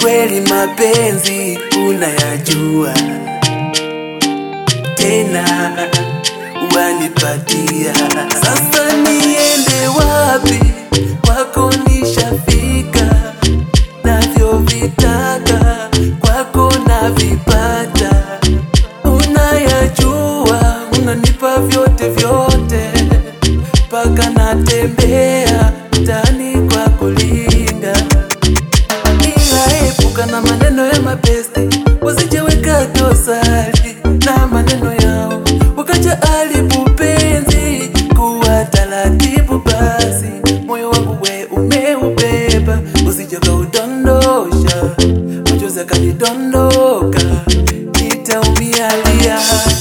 kweli mapenzi unayajua tena wanipatia. Sasa niende wapi? Kwako nishafika, navyovitaka kwako navipata. Unayajua, unanipa vyote vyote, mpaka natembea mtaani kwa kulinga ila epuka na maneno ya mapeste, wasijeweka dosari na maneno yao, wakaja alibu penzi kuwa taratibu. Basi moyo wangu we umeubeba, usije kaudondosha, machozi akanidondoka, nitaumia lia.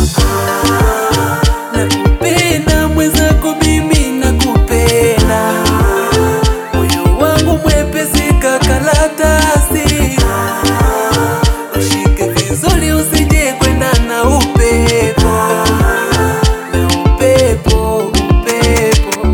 Nakupenda mwenzako, mimi nakupenda moyo wangu mwepesi kakaratasi, ushike vizuri, usije kwenda na upepo na upepo upepo.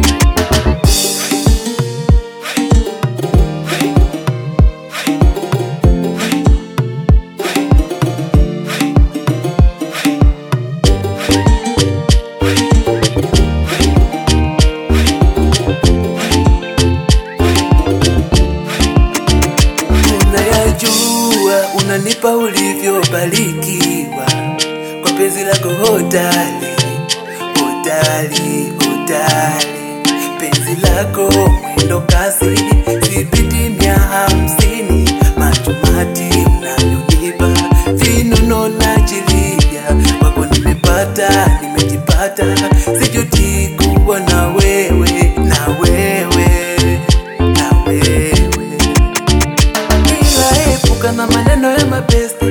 Unayajua, unanipa ulivyobarikiwa kwa penzi lako hodari, hodari, hodari. Penzi lako mwendo kasi, sipiti mia hamsini. Matumati unayonipa vinono najilia, wako nimepata, nimejipata, sijuti kuwa na wewe, na wewe, na wewe ila epuka na maneno ya mapesta